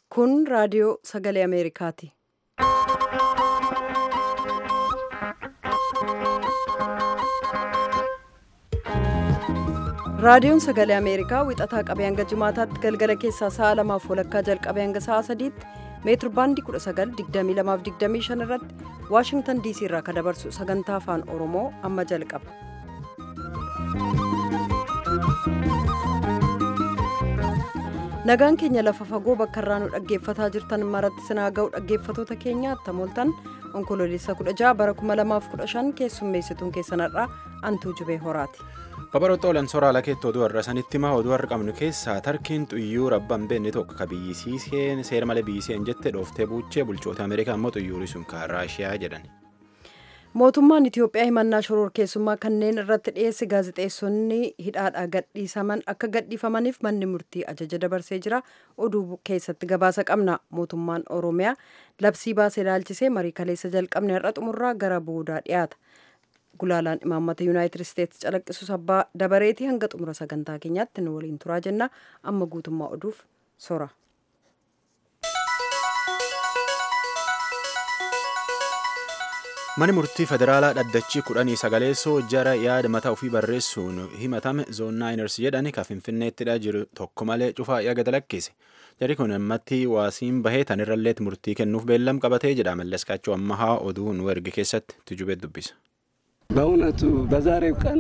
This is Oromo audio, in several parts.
Kun raadiyoo sagalee Ameerikaati. Raadiyoon sagalee Ameerikaa wixataa qabee hanga jimaataatti galgala keessaa sa'a lamaaf walakkaa jalqabee hanga sa'a sadiitti meetir baandii 1922-25 irratti Waashingtan DC irraa kan dabarsu sagantaa afaan Oromoo amma jalqaba. Nagaan keenya lafa fagoo bakka irraa nu dhaggeeffataa jirtan maratti sinaa ga'u dhaggeeffatoota keenya attamooltan onkoloolessa 16 bara 2015 keessummeessituun keessanarraa antuu jubee horaati. Babaroota olan sooraalaa keetti oduu har'a sanitti himaa oduu har'a qabnu keessaa tarkiin xuyyuu rabban beenne tokko ka biyyisiiseen seera malee biyyiseen jette dhooftee buuchee bulchoota Ameerikaa immoo xuyyuuri sun kan Raashiyaa jedhan. Mootummaan Itiyoophiyaa himannaa shororkeessummaa kanneen irratti dhiyeesse gaazexeessonni hidhaadhaa gadhiisaman akka gadhiifamaniif manni murtii ajaja dabarsee jira. Oduu keessatti gabaasa qabna. Mootummaan Oromiyaa labsii baasee ilaalchisee marii kaleessa jalqabne har'a xumurraa gara boodaa dhiyaata. Gulaalaan imaammata Yuunaayitid Isteetsi calaqqisus abbaa dabareetii hanga xumura sagantaa keenyaatti nu waliin turaa jenna. Amma guutummaa oduuf sora. Mani murtii federaalaa dhaddachii kudhanii sagaleessoo jara yaada mataa ofii barreessuun himatame zoonnaayiners jedhan ka finfinneettidha jiru tokko malee cufaa yaga dalakkise. Jari kun ammatti waasiin bahee tanirralleetti murtii kennuuf beellam qabatee jedha mallaskaachuu ammahaa oduu nu erge keessatti tujubeet dubbisa. በእውነቱ በዛሬው ቀን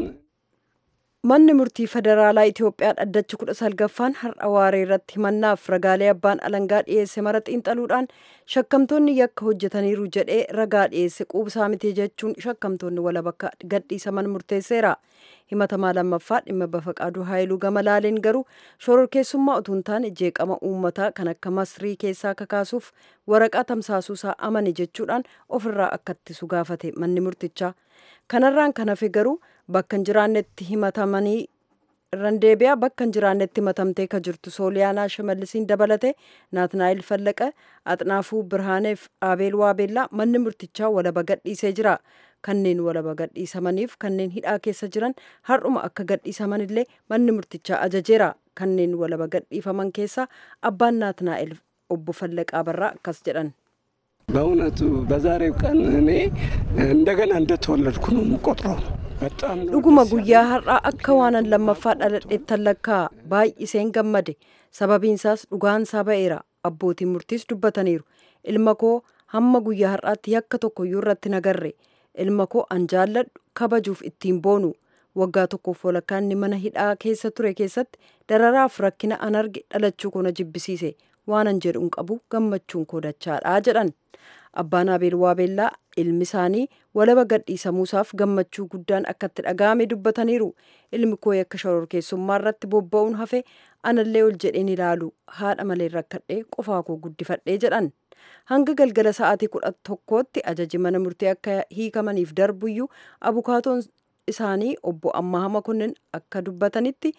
Manni murtii federaalaa Itiyoophiyaa dhaddachi kudha salgaffaan har'a waaree irratti himannaaf ragaalee abbaan alangaa dhiyeesse mara xiinxaluudhaan shakkamtoonni yakka hojjetaniiru jedhee ragaa dhiyeesse quubsaa miti jechuun shakkamtoonni walabakka gadhiisaman murteesseera. Himatamaa lammaffaa dhimma bafaqaaduu haayiluu gama laaleen garuu shororkeessummaa utuu hin taane jeeqama uummataa kan akka masrii keessaa kakaasuuf waraqaa tamsaasuusaa amane jechuudhaan ofirraa akka ittisu gaafate manni murtichaa. Kanarraan kan hafe garuu bakka hin jiraannetti himatamanii irraan deebi'aa bakka hin jiraannetti himatamtee ka jirtu sooliyaanaa shimallisiin dabalate naatnaayil fallaqa axnaafuu birhaaneef aabeel waabeellaa manni murtichaa walaba gadhiisee jira kanneen walaba gadhiisamaniif kanneen hidhaa keessa jiran har'uma akka gadhiisaman illee manni murtichaa ajajeera kanneen walaba gadhiifaman keessaa abbaan naatnaa'el obbo fallaqaa barraa akkas jedhan. በእውነቱ በዛሬው ቀን እኔ እንደገና እንደተወለድኩ ነው የምቆጥረው። በጣም ነው dhuguma guyyaa har'aa akka waanan lammaffaa dhaladheettan lakkaa baay'iseen gammade sababiinsaas dhugaansaa ba'eera abbootiin murtiis dubbataniiru ilma koo hamma guyyaa har'aatti yakka tokkoyyuu irratti nagarre ilma koo an jaalladhu kabajuuf ittiin boonu waggaa tokkoof walakkaa inni mana hidhaa keessa ture keessatti dararaaf rakkina an arge dhalachuu koo na jibbisiise waanan jedhu hin qabu gammachuun koo dachaadhaa jedhan abbaan abeel waabeellaa ilmi isaanii walaba gadhiisamuusaaf gammachuu guddaan akka itti dhaga'ame dubbataniiru ilmi koo yakka shororkeessummaa irratti bobba'uun hafe anallee ol jedheen ilaalu haadha malee rakkadhee qofaa koo guddifadhee jedhan hanga galgala sa'aatii kudha tokkootti ajaji mana murtii akka hiikamaniif darbuyyuu abukaatoon isaanii obbo Ammaha Makonnin akka dubbatanitti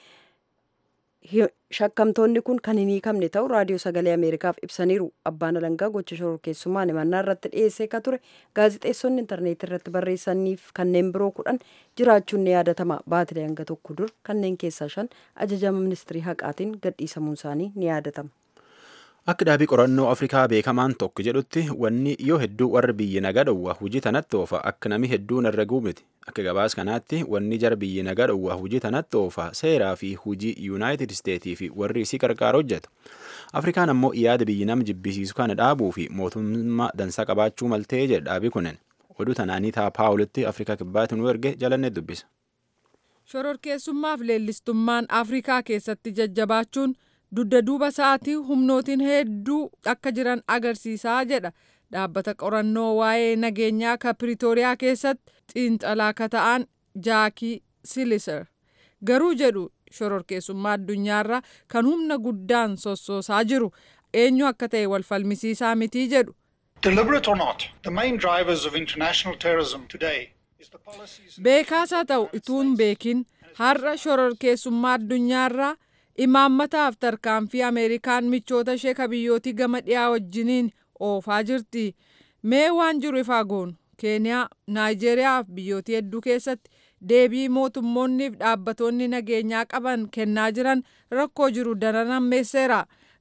shakkamtoonni kun kan hin hiikamne ta'u raadiyoo sagalee ameerikaaf ibsaniiru abbaan alangaa gocha shororkeessummaan himannaa irratti dhiyeessee ka ture gaazixeessonni intarneetii irratti barreessaniif kanneen biroo kudhan jiraachuun ni yaadatama baatilee hanga tokko dur kanneen keessaa shan ajajama ministirii haqaatiin gadhiisamuun isaanii ni yaadatama. Akka dhaabii qorannoo Afrikaa beekamaan tokko jedhutti wanni yoo hedduu warri biyyi nagaa dhowwa hojii tanatti oofa akka nami hedduun irra guumiti. Akka gabaas kanaatti wanni jara biyyi nagaa dhowwa hojii tanatti oofa seeraa fi hojii Yuunaayitid Isteetii fi warri isii qarqaara hojjetu. Afrikaan ammoo yaada biyyi nama jibbisiisu kana dhaabuu fi mootummaa dansaa qabaachuu maltee jedha dhaabii kunin. Oduu tanaanii taa paawulitti Afrikaa kibbaatti nu erge jalannee dubbisa. Shororkeessummaaf leellistummaan Afrikaa keessatti jajjabaachuun dudda duuba sa'aatii humnootiin hedduu akka jiran agarsiisaa jedha dhaabbata qorannoo waa'ee nageenyaa ka piriitooriyaa keessatti xiinxalaa ka ta'an jaakii siliser garuu jedhu shororkeessummaa addunyaarra kan humna guddaan sossoosaa jiru eenyu akka ta'e wal falmisiisaa mitii jedhu. Deliberate or not, the main drivers of international terrorism today is the policies. beekaas haa ta'u ituun beekin har'a shororkeessummaa addunyaarraa imaammataaf tarkaanfii ameerikaan michoota ishee ka biyyootii gama dhiyaa wajjiniin oofaa jirti mee waan jiru ifaa goonu keeniyaa naayijeeriyaa fi biyyootii hedduu keessatti deebii mootummoonniif dhaabbatoonni nageenyaa qaban kennaa jiran rakkoo jiru daran hammeesseera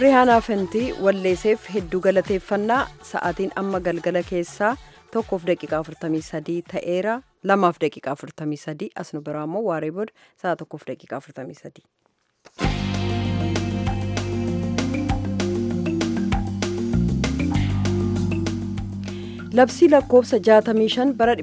rihaanaa fentii walleeseef hedduu galateeffannaa sa'aatiin amma galgala keessaa tokkoof daqiiqaa 43 ta'eera lamaaf daqiiqaa 43 as nu biraa immoo waaree booda sa'a tokkoof daqiiqaa 43. labsii lakkoofsa 65 bara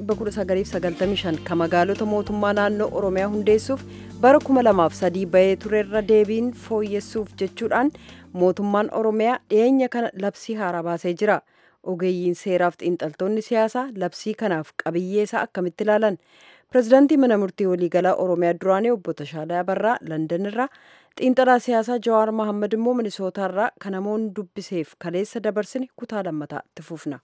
1995 kan magaalota mootummaa naannoo oromiyaa hundeessuuf bara 2003 bahee turerra deebiin fooyyessuuf jechuudhaan mootummaan oromiyaa dhiyeenya kana labsii haaraa baasee jira ogeeyyiin seeraaf xiinxaltoonni siyaasaa labsii kanaaf qabiyyeesaa akkamitti ilaalan pirezidaantii mana murtii waliigalaa oromiyaa duraanii obbo Tashaalaa Barraa Landan irraa xiinxalaa siyaasaa Jawaar Mahammad immoo Minisootaarraa kan namoonni dubbiseef kaleessa dabarsine kutaa lammataa itti fufna.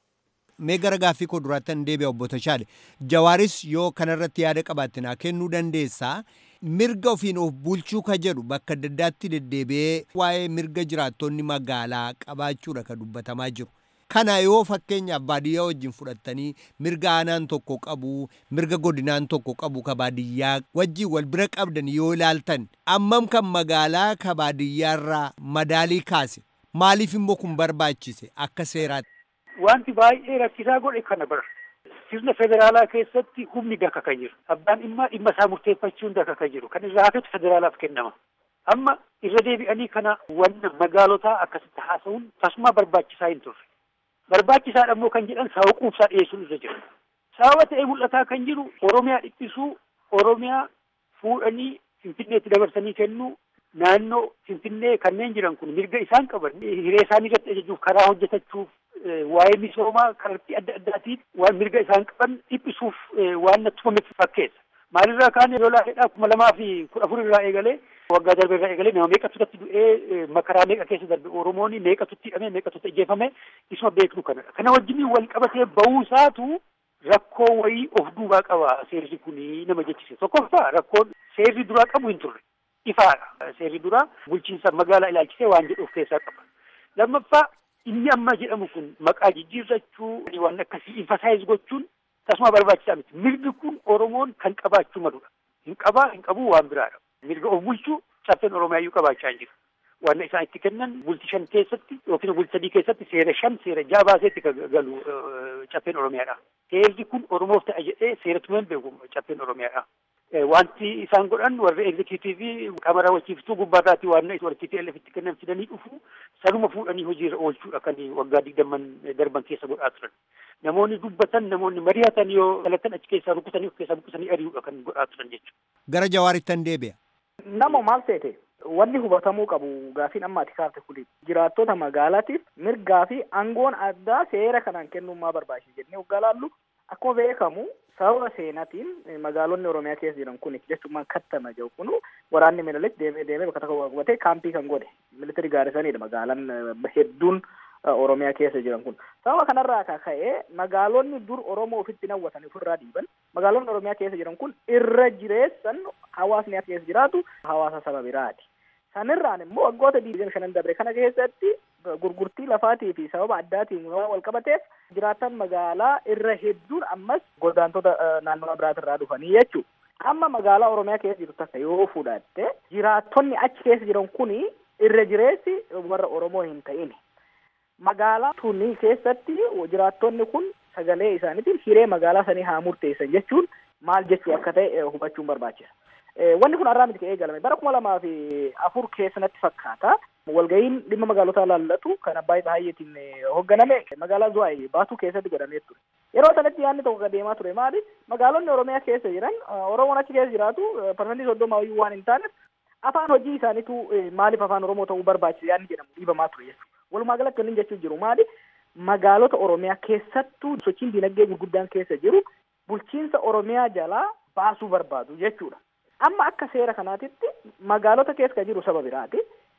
mee gara gaaffii koo duraattan deebi'a obbo Tashaale Jawaaris yoo kanarratti yaada qabaatte naa kennuu dandeessaa mirga ofiin of bulchuu ka jedhu bakka adda addaatti deddeebi'ee waa'ee mirga jiraattonni magaalaa qabaachuudha ka dubbatamaa jiru. Kana yoo fakkeenyaaf baadiyyaa wajjin fudhattanii mirga aanaan tokko qabu mirga godinaan tokko qabu ka baadiyyaa wajjin wal bira qabdan yoo ilaaltan ammam kan magaalaa ka baadiyyaarraa madaalii kaase maaliif immoo kun barbaachise akka seeraatti. Wanti baay'ee rakkisaa godhe kana bara. Sirna federaalaa keessatti humni daka kan jiru. Abbaan dhimma dhimma isaa murteeffachuun daka kan jiru. Kan irraa hafetu federaalaaf kennama. Amma irra deebi'anii kana wanna magaalotaa akkasitti haasa'uun tasuma barbaachisaa hin turre. Barbaachisaadha immoo kan jedhan sababa quubsaa dhiyeessuun irra jira. Sababa ta'ee mul'ataa kan jiru Oromiyaa dhiphisuu, Oromiyaa fuudhanii Finfinneetti dabarsanii kennuu, naannoo Finfinnee kanneen jiran kun mirga isaan qaban hiree isaanii irratti ajajuuf karaa hojjetachuuf waa'ee misoomaa kallattii adda addaatiin waan mirga isaan qaban dhiphisuuf waan natti tufame fakkeessa. Maalirraa kaane yoo laafedhaa kuma lamaa fi kudha afur irraa eegalee waggaa darbe irraa eegalee nama meeqatu irratti du'ee makaraa meeqa keessa darbe Oromoon meeqatutti hidhame meeqatutti ajjeefame isuma beeknu kanadha. Kana wajjiniin wal qabatee ba'uusaatu rakkoo wayii of duubaa qaba seerri kuni nama jechise. Tokkoffaa rakkoon seerri duraa qabu hin turre. Ifaadha. Seerri duraa bulchiinsa magaalaa ilaalchisee waan jedhu of keessaa qaba. Lammaffaa inni amma jedhamu kun maqaa jijjiirrachuu waan akkasii emphasize gochuun tasuma barbaachisaa miti. Mirgi kun Oromoon kan qabaachuu maludha. Hin qabaa hin qabuu waan biraadha. Mirga of bulchuu caffeen Oromiyaa iyyuu qabaachaa hin jiru. Waan isaan itti kennan bulti shan keessatti yookiin bulti sadii keessatti seera shan seera jaha baaseetti kan galu caffeen Oromiyaadha. Seerri kun Oromoof ta'a jedhee seera tumeen beeku caffeen Oromiyaadha. Wanti isaan godhan warri egzekutiivii kamara wachiiftuu gubbaarraati waan warri TPLF itti kennan fidanii dhufu sanuma fuudhanii hojiirra oolchuudha kan waggaa digdamman darban keessa godhaa turan. Namoonni dubbatan namoonni mari'atan yoo kallattan achi keessaa rukutanii of keessaa buqqisanii ari'uudha kan godhaa turan jechuudha. Gara jawaarittan deebi'a. Nama maal seete wanni hubatamuu qabu gaafiin amma ati kaafte kuni jiraattota magaalaatiif mirgaa fi aangoon addaa seera kanaan kennummaa barbaachisa jennee waggaa laallu akkuma beekamu sababa seenaatiin magaalonni oromiyaa keessa jiran kun jechuun kattama jiru kun waraanni minilik deemee deemee bakka tokko qabatee kaampii kan godhe militari gaarisanidha magaalaan hedduun oromiyaa keessa jiran kun sababa kanarraa kan ka'e magaalonni dur oromoo ofitti nawwatan ofirraa dhiiban magaalonni oromiyaa keessa jiran kun irra jireessan hawaasni as keessa jiraatu hawaasa saba biraati. Sanirraan immoo waggoota digdami shanan dabre kana keessatti gurgurtii lafaatii fi sababa addaatiin waan wal qabateef jiraatan magaalaa irra hedduun ammas godaantota naannoo biraatirraa dhufanii jechuudha. Amma magaalaa Oromiyaa keessa jirtu takka yoo fudhatte jiraattonni achi keessa jiran kuni irra jireessi warra Oromoo hin ta'in. Magaalaa tuni keessatti jiraattonni kun sagalee isaaniitiin hiree magaalaa sanii haa murteessan jechuun maal jechuu akka ta'e hubachuun barbaachisa. Wanni kun har'aa miti ka'ee galame bara kuma lamaa fi afur keessa natti fakkaata. Walga'iin dhimma magaalotaa laallatu kan Abbaay Tsahayyeetiin hoogganame magaalaa Zuwaay baatuu keessatti godhamee ture. Yeroo sanatti yaadni tokko deemaa ture maali? Magaalonni Oromiyaa keessa jiran Oromoon achi keessa jiraatu parsantii soddoma iyyuu waan hin taaneef afaan hojii isaaniitu maaliif afaan Oromoo ta'uu barbaachisa yaadni jedhamu dhiibamaa ture jechuudha. Walumaa galatti wanni jechuun jiru maali? Magaalota Oromiyaa keessattuu sochiin dinagdee gurguddaan keessa jiru bulchiinsa Oromiyaa jalaa baasuu barbaadu jechuudha. Amma akka seera kanaatitti magaalota keessa jiru saba biraati.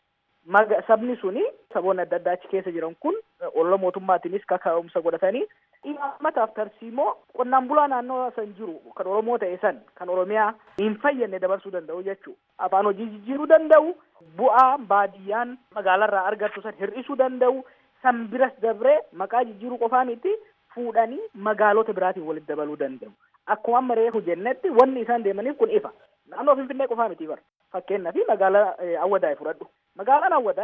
Sabni suni saboonni adda addaa achi keessa jiran kun olola mootummaatiinis kaka'umsa godhatanii imaammataaf tarsiimoo qonnaan bulaa naannoo san jiru kan Oromoo ta'e san kan Oromiyaa hin fayyadne dabarsuu danda'u jechuudha. Afaan hojii jijjiiruu danda'u, bu'aa baadiyyaan magaalaarraa argattu san hir'isuu danda'u, san biras dabree maqaa jijjiiruu qofaa miti fuudhanii magaalota biraatiin walitti dabaluu danda'u. Akkuma amma reefu jennetti wanni isaan deemaniif kun ifa. Naannoo Finfinnee qofaa miti bara. Fakkeenyaaf magaalaa Awwadaay fudhadhu. Magaalaan Awwadaay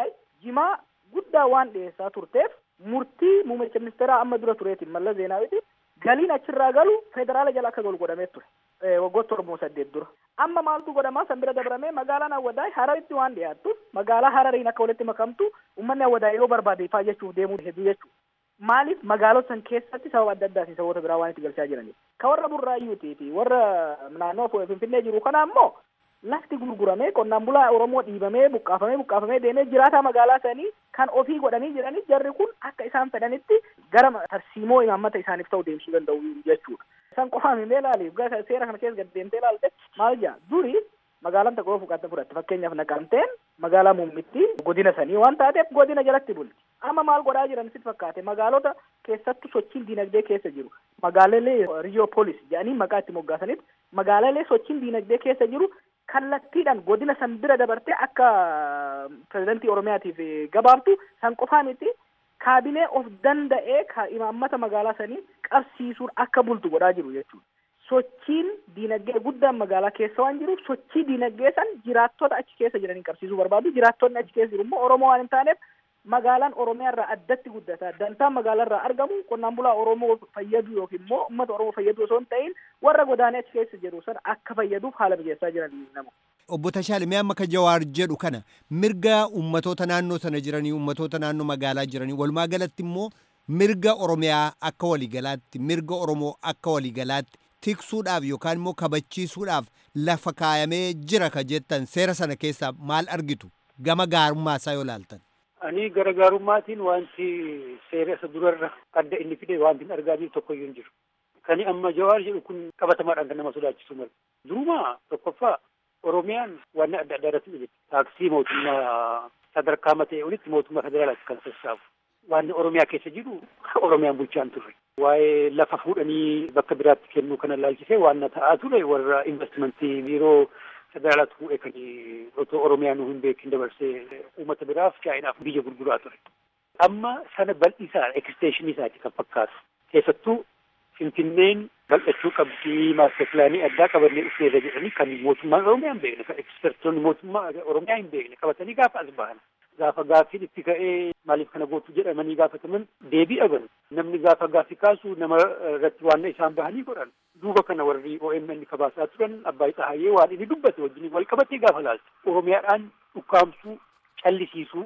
jimaa guddaa waan dhiyeessaa turteef murtii muummicha ministeeraa amma dura tureetiin Mallas Zeenaawiiti galiin achirraa galu federaala jala akka galu godhamee ture waggoota torban saddeet dura. Amma maaltu godhamaa san bira dabramee magaalaan Awwadaay Hararitti waan dhiyaattuuf magaalaa Harariin akka walitti makamtu uummanni Awwadaay yoo barbaade ifaa jechuuf deemuu hedduu jechuudha. Maaliif magaalota san keessatti sababa adda addaatiin saboota biraa waan itti galchaa jiraniif. Ka warra burraayyuutii fi warra naannoo Finfinnee jiru kana ammoo lafti gurguramee qonnaan bulaa Oromoo dhiibamee buqqaafamee buqqaafamee deemee jiraataa magaalaa sanii kan ofii godhanii jiranii jarri kun akka isaan fedhanitti gara tarsiimoo imaammata isaaniif ta'u deemsuu danda'u jechuudha. San qofaan hin ilaaliif seera kana keessa gad deemtee ilaalte maal jaa duri magaalaan tokko fudhatte fudhatte fakkeenyaaf naqamteen magaalaa muummitti godina sanii waan taateef godina jalatti bulti. Amma maal godhaa jiran sitti fakkaate magaalota keessattuu sochiin diinagdee keessa jiru magaalalee riyoopolis jedhanii maqaa itti moggaasanitti magaalalee sochiin diinagdee keessa jiru kallattiidhaan godina san bira dabartee akka pirezidantii oromiyaatiif gabaabtu san qofaa miti kaabinee of danda'ee ka imaammata magaalaa sanii qabsiisuun akka bultu godhaa jiru jechuudha. Sochiin diinagdee guddaan magaalaa keessa waan jiruuf sochii diinagdee san jiraattota achi keessa jiranii qabsiisuu barbaadu. Jiraattonni achi keessa jiru immoo Oromoo waan hin taaneef magaalaan Oromiyaa irraa addatti guddata. Dantaan magaalaa irraa argamu qonnaan bulaa Oromoo fayyadu yookiin immoo uummata Oromoo fayyadu osoo hin ta'in warra godaanee achi keessa jiru sana akka fayyaduuf haala mijeessaa jiran nama. Obbo Tashaale mee amma ka Jawaar jedhu kana mirga ummatoota naannoo sana jiranii ummatoota naannoo magaalaa jiranii walumaa galatti immoo mirga Oromiyaa akka waliigalaatti mirga Oromoo akka waliigalaatti tiksuudhaaf yookaan immoo kabachiisuudhaaf lafa kaayamee jira ka jettan seera sana keessaa maal argitu gama gaarummaa isaa yoo laaltan. Ani gara gaarummaatiin wanti seera isa durarra adda inni fide wanti hin argaa jiru tokkoyyuu hin jiru. Kani amma Jawaar jedhu kun qabatamaadhaan kan nama sodaachisu mala. Duruma tokkoffaa Oromiyaan waan adda addaa irratti hojjette. Taaksii mootummaa sadarkaa matee olitti mootummaa federaalaatti kan sassaabu. Waan Oromiyaa keessa jiru Oromiyaan bulchaan turre. Waa'ee lafa fuudhanii bakka biraatti kennuu kana laalchisee waan ta'aa ture warra investimentii biiroo federaalaatti fuudhee kan otoo Oromiyaa nu hin beekin dabarsee uummata biraaf chaayinaaf biyya gurguraa ture. Amma sana bal'isaa eksteeshinii isaati kan fakkaatu. Keessattuu Finfinneen bal'achuu qabdii maaster pilaanii addaa qabannee dhufeerra jedhanii kan mootummaan Oromiyaa hin beekne kan ekspertoonni mootummaa Oromiyaa hin beekne qabatanii gaafa as bahan. Gaafa gaaffiin itti ka'ee maaliif kana gootu jedhamanii gaafataman deebii dhaban. Namni gaafa gaaffii kaasu nama irratti waan isaan bahanii godhan. Duuba kana warri OMN kabaasaa turan Abbaay Xahayyee waan inni dubbate wajjin wal qabatee gaafa laaltu. Oromiyaadhaan dhukkaamsuu callisiisuu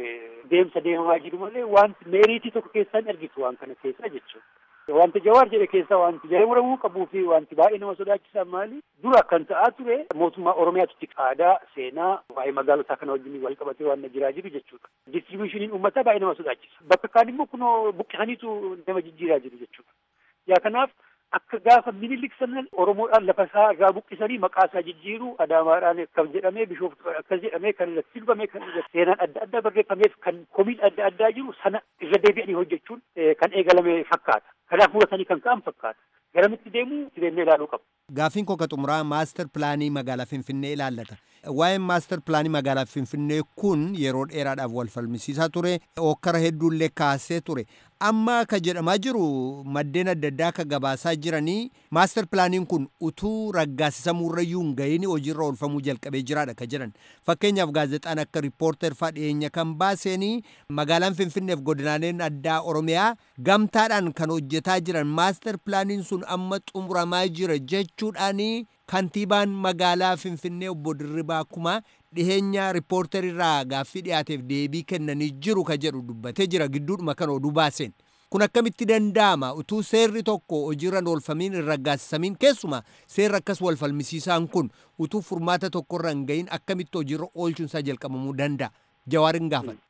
deemsa deemaa jiru malee wanti meeriitii tokko keessaa hin argitu waan kana keessaa jechuudha. Wanti jawaar jedhe keessaa wanti jala muramuu qabuu fi wanti baay'ee nama sodaachisan maali? Dura kan ta'aa ture mootummaa Oromiyaatti aadaa, seenaa, waa'ee magaalotaa kana wajjin wal qabatee waan jiraa jiru jechuudha. Distribushiniin uummataa baay'ee nama sodaachisa. Bakka kaan immoo kunoo buqqisaniitu nama jijjiiraa jiru jechuudha. Yaa kanaaf akka gaafa minilik sana Oromoodhaan lafa isaa irraa buqqisanii maqaa isaa jijjiiru Adaamaadhaan akkas jedhamee Bishooftu akkas jedhamee kan irratti dubame kan irratti seenaan adda addaa barreeffameef kan komiin adda addaa jiru sana irra deebi'anii hojjechuun kan eegalame fakkaata. Kanaaf muratanii kan ka'an fakkaata. Garamitti deemuu itti deemnee ilaaluu qabu. Gaaffiin koo ka xumuraa maastar pilaanii magaalaa Finfinnee ilaallata. Waa'een maastar pilaanii magaalaa Finfinnee kun yeroo dheeraadhaaf wal falmisiisaa ture. Okkara hedduullee kaasee ture. Amma ka jedhamaa jiru maddeen adda addaa akka gabaasaa jiranii maastar pilaaniin kun utuu raggaasisamuurrayyuu hin gahin hojiirra oolfamuu jalqabee jiraadha ka jedhan. Fakkeenyaaf gaazexaan akka riippoorter faa dhiyeenya kan baaseenii magaalaan Finfinneef godinaaleen addaa Oromiyaa gamtaadhaan kan hojjetaa jiran maastar pilaaniin sun amma xumuramaa jira jechuudhaanii kantiibaan magaalaa Finfinnee obbo Dirribaa Kumaa dhiheenya riippoorterirraa gaaffii dhiyaateef deebii kennanii jiru ka jedhu dubbatee jira gidduudhuma kan oduu baaseen. Kun akkamitti danda'ama utuu seerri tokko hojiirra oolfamiin hin raggaasisamiin keessuma seerri akkas wal falmisiisaan kun utuu furmaata tokkorra hin gahin akkamitti hojiirra oolchuunsaa jalqabamuu danda'a. Jawaarin gaafadha.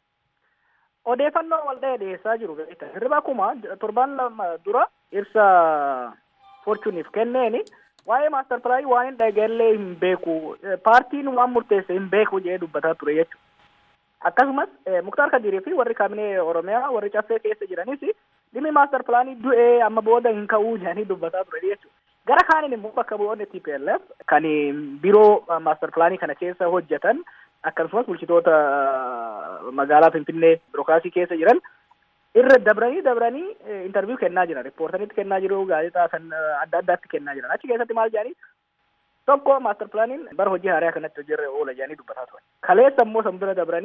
Odeeffannoo walda'ee dhiyeessaa jiru beekta. Dirribaa Kumaa torbaan lama dura ibsa forchuuniif kenneeni waa'ee maastar pilaanii waan hin dhageenye hin beeku paartiin waan murteesse hin beeku jedhee dubbataa ture jechuudha. Akkasumas Muktaar Kadirii fi warri kaabinee Oromiyaa warri caffee keessa jiranis dhimmi maastar pilaanii du'ee amma booda hin ka'uu jedhanii dubbataa ture jechuudha. Gara kaaniin immoo bakka bu'oonni TPLF kan biroo maastar pilaanii kana keessa hojjetan akkasumas bulchitoota magaalaa Finfinnee birookiraasii keessa jiran irra dabranii dabranii intarviyu kennaa jiran riippoortanitti kennaa jiru gaazexaa san adda addaatti kennaa jiran achi keessatti maal jedhanii tokko maastar pilaaniin bara hojii haaraa kanatti hojiirra oola jedhanii dubbataa turan kaleessa immoo san bira dabranii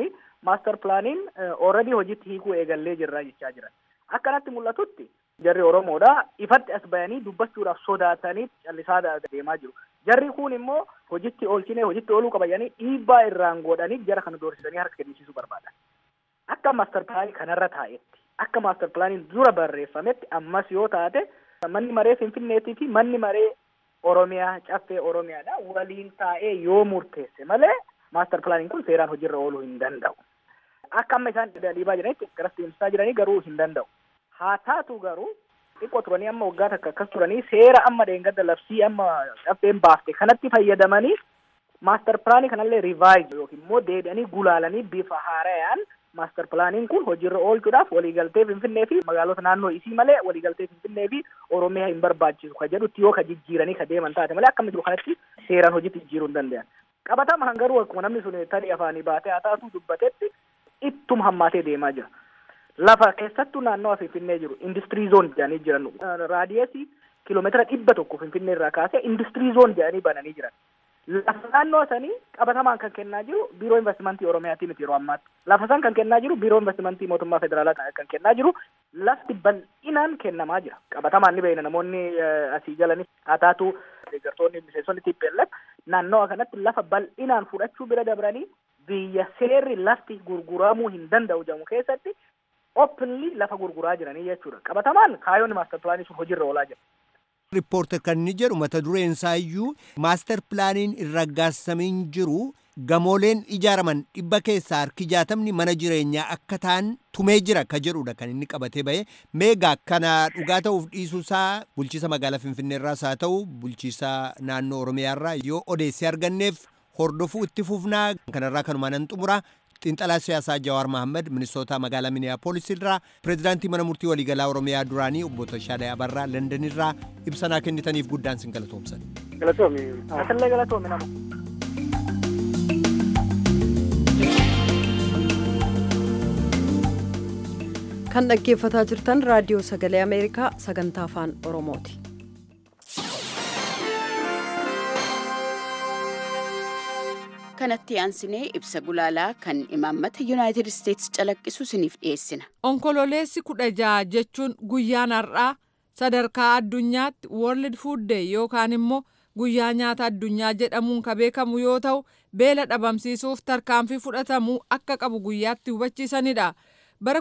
maaster pilaaniin ooredii hojiitti hiikuu eegallee jirra jechaa jiran. Akkanatti mul'atutti jarri Oromoodha ifatti as bayanii dubbachuudhaaf sodaatanii callisaa deemaa jiru. Jarri kun immoo hojitti oolchinee hojitti ooluu qabayanii dhiibbaa irraan godhanii jara kana doorsisanii harka kennisiisuu barbaadan. Akka maaster pilaanii kanarra taa'etti akka maaster pilaaniin dura barreeffametti ammas yoo taate manni maree Finfinneetii fi manni maree Oromiyaa caffee Oromiyaadha waliin taa'ee yoo murteesse malee maaster pilaaniin kun seeraan hojiirra ooluu hin danda'u. Akka amma isaan dhiibaa jiranitti garas deemsisaa jiranii garuu hin danda'u. Haa taatu garuu xiqqoo turanii amma waggaa takka akkas turanii seera amma dheengadda labsii amma caffeen baafte kanatti fayyadamanii maaster pilaanii kanallee rivaayiz yookiin immoo deebi'anii gulaalanii bifa haarayaan maaster pilaaniin kun hojiirra oolchuudhaaf waliigaltee Finfinnee fi magaalota naannoo isii malee waliigaltee Finfinnee fi Oromiyaa hin barbaachisu ka jedhutti yoo ka jijjiiranii ka deeman taate malee akkama jiru kanatti seeraan hojiitti jijjiiruu hin danda'an. Qabatamaan garuu akkuma namni sun tarii afaanii baatee haa taatu dubbatetti ittuma hammaatee deemaa jira. Lafa keessattuu naannoo Finfinnee jiru industirii zoon jedhanii jiran raadiyeesii kiiloomeetira dhibba tokko Finfinnee irraa kaasee industirii zoon jedhanii bananii jiran. Lafa naannoo sanii qabatamaan kan kennaa jiru biiroo investimentii Oromiyaati miti yeroo ammaatti. Lafa san kan kennaa jiru biiroo investimentii mootummaa federaalaa kan kennaa jiru lafti bal'inaan kennamaa jira. Qabatamaan ni beekna namoonni asii jalanis haa taatu deeggartoonni miseensonni TPLF naannawa kanatti lafa bal'inaan fudhachuu bira dabranii biyya seerri lafti gurguramuu hin danda'u jedhamu keessatti openly lafa gurguraa jiranii jechuudha. Qabatamaan kaayoonni maaster pilaanii sun hojiirra oolaa jira. Riippoorter kan inni jedhu mata dureen isaayyuu maaster pilaaniin hin raggaasamiin jiru gamooleen ijaaraman dhibba keessaa harki jaatamni mana jireenyaa akka ta'an tumee jira ka jedhudha kan inni qabatee ba'e meegaa kana dhugaa ta'uuf dhiisuusaa bulchiisa magaalaa finfinneerraas haa ta'u bulchiisa naannoo oromiyaarraa yoo odeessee arganneef hordofuu itti fufnaa kanarraa kanumaa nan xumura xiinxalaa siyaasaa Jawaar Mohaammed Ministoota magaalaa Miniyaapolis irraa pireezidaantii mana murtii waliigalaa Oromiyaa duraanii obbo Tashaadhaa Abarraa London irraa ibsanaa kennitaniif guddaan sin galatoomsan. Galatoomi. Asallee galatoomi nama. Kan dhaggeeffataa jirtan raadiyoo sagalee Ameerikaa sagantaa afaan Oromooti. kanatti aansinee ibsa gulaalaa kan imaammata yuunaayitid isteetsi calaqqisu isiniif dhiyeessina. Onkololeessi kudha jaha jechuun guyyaan har'aa sadarkaa addunyaatti World Food Day yookaan immoo guyyaa nyaata addunyaa jedhamuun ka beekamu yoo ta'u beela dhabamsiisuuf tarkaanfii fudhatamuu akka qabu guyyaatti hubachiisanidha. Bara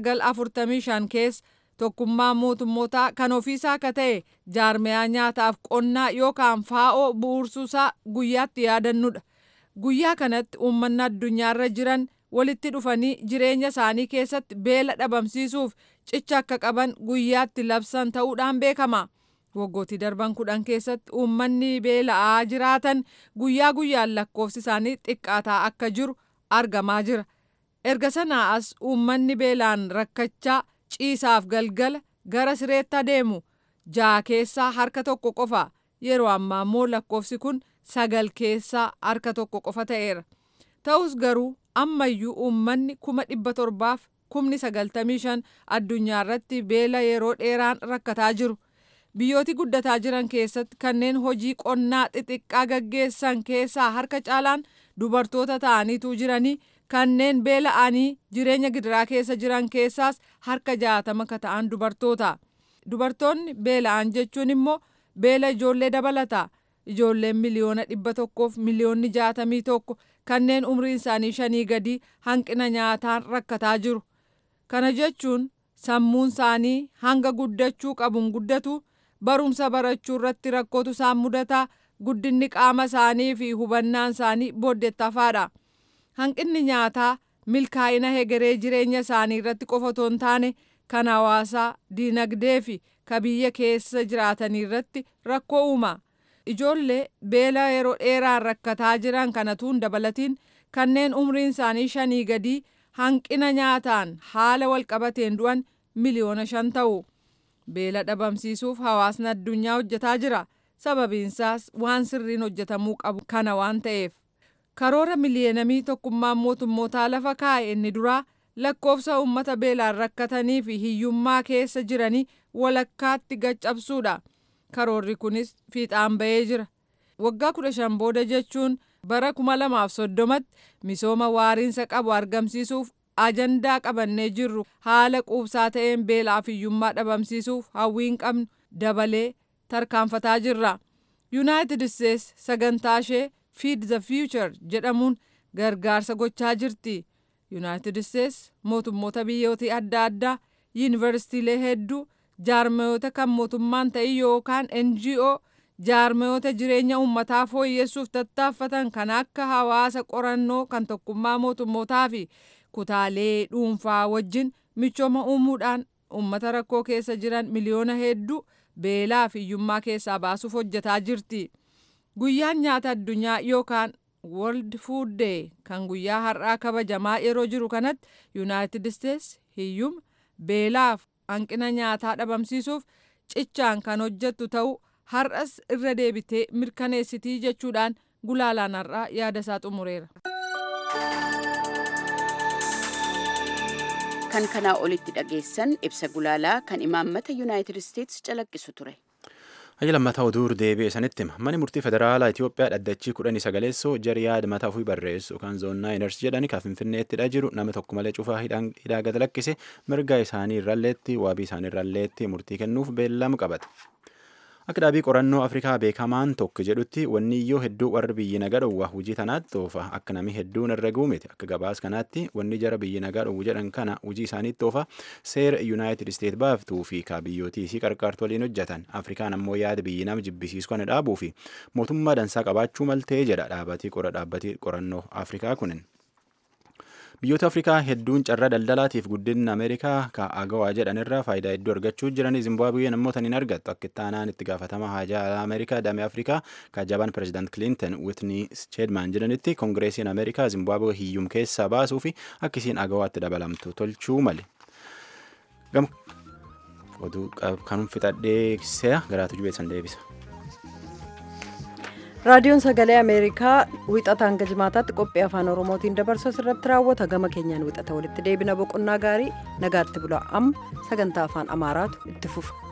1945 keessa tokkummaa mootummootaa kan ofiisaa akka ta'e jaarmiyaa nyaataaf qonnaa yookaan faa'oo bu'uursuusaa guyyaatti yaadannudha. Guyyaa kanatti uummanni addunyaarra jiran walitti dhufanii jireenya isaanii keessatti beela dhabamsiisuuf cicha akka qaban guyyaatti labsan ta'uudhaan beekama. Waggootii darban kudhan keessatti uummanni beela'aa jiraatan guyyaa guyyaan lakkoofsi isaanii xiqqaataa akka jiru argamaa jira. Erga sanaa as uummanni beelaan rakkachaa ciisaaf galgala gara sireetti adeemu ja'a keessaa harka tokko qofa yeroo ammaa immoo lakkoofsi kun sagal keessaa harka tokko qofa ta'eera. Ta'us garuu ammayyuu uummanni kuma dhibba torbaaf kumni sagaltamii shan addunyaa irratti beela yeroo dheeraan rakkataa jiru. Biyyooti guddataa jiran keessatti kanneen hojii qonnaa xixiqqaa gaggeessan keessaa harka caalaan dubartoota ta'aniitu jiranii kanneen beela'anii jireenya gidiraa keessa jiran keessaas harka jaatama ka ta'an dubartoota. Dubartoonni beela'an jechuun immoo beela ijoollee dabalata. Ijoolleen miliyoona dhibba tokkoof miliyoonni jaatamii tokko kanneen umriin isaanii shanii gadi hanqina nyaataan rakkataa jiru. Kana jechuun sammuun isaanii hanga guddachuu qabuun guddatu barumsa barachuu irratti rakkootu isaan mudata guddinni qaama isaanii fi hubannaan isaanii booddeettafaadha. Hanqinni nyaataa milkaa'ina hegeree jireenya isaanii irratti qofa otoo hin taane kan hawaasaa diinagdee fi ka biyya keessa jiraatanii irratti rakkoo uuma. Ijoollee beela yeroo dheeraan rakkataa jiran kanatuun dabalatiin kanneen umriin isaanii shanii gadii hanqina nyaataan haala walqabateen du'an miliyoona shan ta'u. Beela dhabamsiisuuf hawaasni addunyaa hojjetaa jira. Sababiinsaas waan sirriin hojjetamuu qabu kana waan ta'eef. Karoora miliyoonamii tokkummaan mootummootaa lafa kaa'e inni duraa lakkoofsa uummata beelaan rakkatanii fi hiyyummaa keessa jiranii walakkaatti gaccabsuudha. Karoorri kunis fiixaan ba'ee jira. Waggaa kudha shan booda jechuun bara 2030tti misooma waariinsa qabu argamsiisuuf ajandaa qabannee jirru haala quubsaa ta'een beelaa fi hiyyummaa dhabamsiisuuf hawwiin qabnu dabalee tarkaanfataa jirra. yuunaayitid isteets sagantaa ishee fiid the future jedhamuun gargaarsa gochaa jirti. yuunaayitid isteets mootummoota biyyootii adda addaa yuunivarsiitiilee hedduu jaarmayoota kan mootummaan ta'e yookaan ngo jaarmayoota jireenya uummataa fooyyessuuf tattaaffatan kan akka hawaasa qorannoo kan tokkummaa mootummootaa fi kutaalee dhuunfaa wajjin michooma uumuudhaan uummata rakkoo keessa jiran miliyoona hedduu beelaa fi hiyyummaa keessaa baasuuf hojjetaa jirti. Guyyaan nyaata addunyaa yookaan World Food Day kan guyyaa har'aa kabajamaa yeroo jiru kanatti Yuunaayitid Isteets hiyyuma beelaaf hanqina nyaataa dhabamsiisuuf cichaan kan hojjettu ta'uu har'as irra deebitee mirkaneessitii jechuudhaan gulaalaan har'aa yaada isaa xumureera. kan kanaa olitti dhageessan ibsa gulaalaa kan imaammata yuunaayitid isteets calaqqisu ture. Hayya lammataa oduu deebi'e sanitti hima. Manni murtii federaalaa Itoophiyaa dhaddachii kudhanii sagaleessoo jari yaada mataa ofii barreessu yookaan zoonnaa enersii jedhani kan finfinneettidha jiru nama tokko malee cufaa hidhaa gad lakkise mirga isaanii irralleetti waabii isaanii irralleetti murtii kennuuf beellama qabate. Akka dhaabii qorannoo Afrikaa beekamaan tokko jedhutti wanni iyyoo hedduu warri biyyi nagaa dhowwa hojii tanaatti oofa akka namni hedduun irra guumite akka gabaas kanaatti wanni jara biyyi nagaa dhowwu jedhan kana hojii isaaniitti oofa seera yuunaayitid isteet baaftuu fi ka biyyootii isii qarqaartu waliin hojjetan Afrikaan ammoo yaada biyyi nama jibbisiisu kana dhaabuu fi mootummaa dansaa qabaachuu maltee jedha dhaabatii qora dhaabbatii qorannoo Afrikaa kunin. biyyoota afrikaa hedduun carraa daldalaatiif guddinna ameerikaa ka agawaa jedhanirraa faayidaa hedduu argachuu jiranii zimbaabuween ammoo tan hin argattu akka itti aanaan itti gaafatama haajaa ameerikaa damee afrikaa ka jabaan pirezidaant kiliintan witnii cheedmaan jedhanitti koongireesiin ameerikaa zimbaabuwee hiyyum keessaa baasuu fi akka isiin agawaatti dabalamtu tolchuu male. oduu kanum fixadhee se'a garaatu jubeessan deebisa. raadiyoon sagalee ameerikaa wixata hanga jimaataatti qophii afaan oromootiin dabarsu irratti raawwata gama keenyaan wixata walitti deebina boqonnaa gaarii nagaatti bula amma sagantaa afaan amaaraatu itti fufa